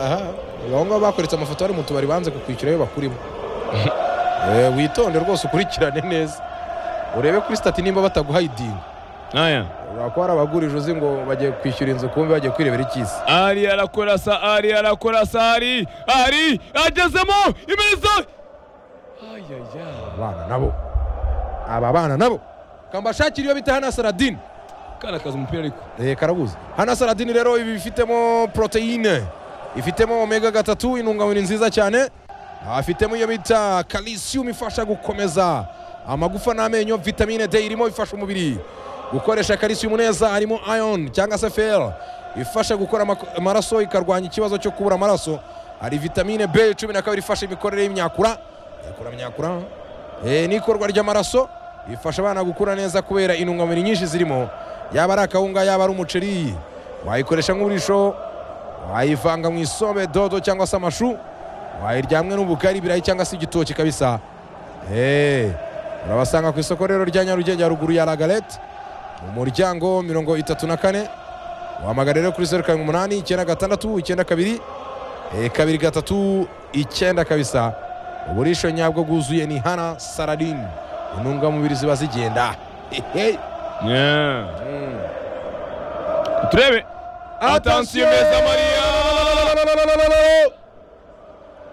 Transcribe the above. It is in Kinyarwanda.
abo ngabo bakoretsa amafoto bari mu tubari banze kukwishyura ayo bakurimo Eh, witonde rwose ukurikirane neza urebe kuri sitati nimba bataguhayidinga Aya. ushobora kuba hari abagurije uzi ngo bagiye kwishyura inzu kumbe bagiye kwirebera ikiza ari arakorasa ari arakorasa ari ari agezemo imeza abana nabo aba bana nabo kambashakira iyo bita hana saradine karakaza umupira ariko Eh, karabuze hana saradine rero ibi bifitemo poroteyine ifitemo omega gatatu intungamubiri nziza cyane afitemo iyo bita kalisiyumu ifasha gukomeza amagufa n'amenyo vitamine d irimo ifasha umubiri gukoresha kalisiyumu neza harimo iron cyangwa se fer ifasha gukora amako- amaraso ikarwanya ikibazo cyo kubura amaraso hari vitamine b cumi na kabiri ifasha imikorere y'imyakura ikora imyakura eh, n'ikorwa ry'amaraso ifasha abana gukura neza kubera intungamubiri nyinshi zirimo yaba ari akawunga yaba ari umuceri wayikoresha nk'uburisho wayivanga mu isombe dodo cyangwa se amashu wayiryamwe n'ubugari ibirayi cyangwa se igitoki kabisa Eh, urabasanga ku isoko rero rya nyarugenge haruguru ya lagalete mu muryango mirongo itatu na kane wahamagara rero kuri zeru karindwi umunani icyenda gatandatu icyenda kabiri eh, kabiri gatatu icyenda kabisa uburisho nyabwo bwuzuye ni hana saradini intungamubiri ziba zigenda Hehe. turebe atansiyo meza mariya